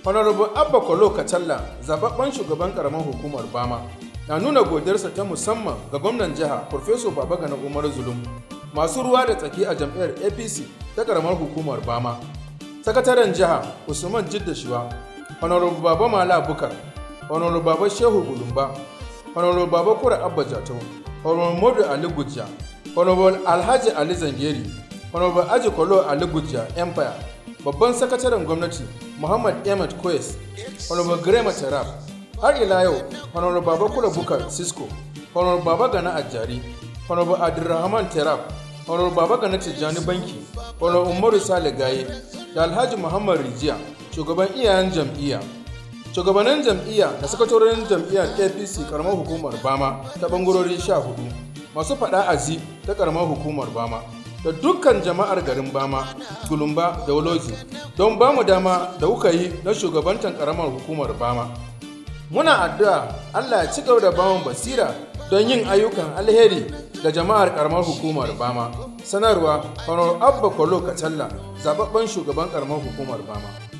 honorable abba kolo kacalla zababben shugaban karamar hukumar bama na nuna godiyarsa ta musamman ga gwamnan jiha Profesor Babagana Umar Zulum masu ruwa da tsaki a jam'iyyar APC ta karamar hukumar Bama. Sakataren jiha Usman Jidda Shiwa, Honorable Baba Mala Bukar, Honorable Baba Shehu Gulumba, Honorable Baba Kura Abba Jatau, Honorable Modu Ali Gujja, Honorable Alhaji Ali Zangeri, Honorable Aji Kolo Ali Gujja Empire, Babban Sakataren Gwamnati Muhammad Ahmed Koyes, Honorable Grema Tarab, har ila yau honorable baba kula bukar cisco honorable baba gana ajari honorable abdulrahman terab honorable baba gana tijjani banki honorable umaru sale gaye da alhaji muhammad rijiya shugaban iyayen jam'iyya shugabannin jam'iyya da sakatorin jam'iyyar apc karamar hukumar bama ta bangarori sha hudu masu faɗa azi ta karamar hukumar bama da dukkan jama'ar garin bama gulumba da waloji don ba mu dama da kuka yi na shugabantan karamar hukumar bama muna addu'a Allah ya ci gaba da bamu basira don yin ayyukan alheri ga jama'ar karamar hukumar Bama. Sanarwa, Honor Abba Kolo Kacalla, zababben shugaban karamar hukumar Bama.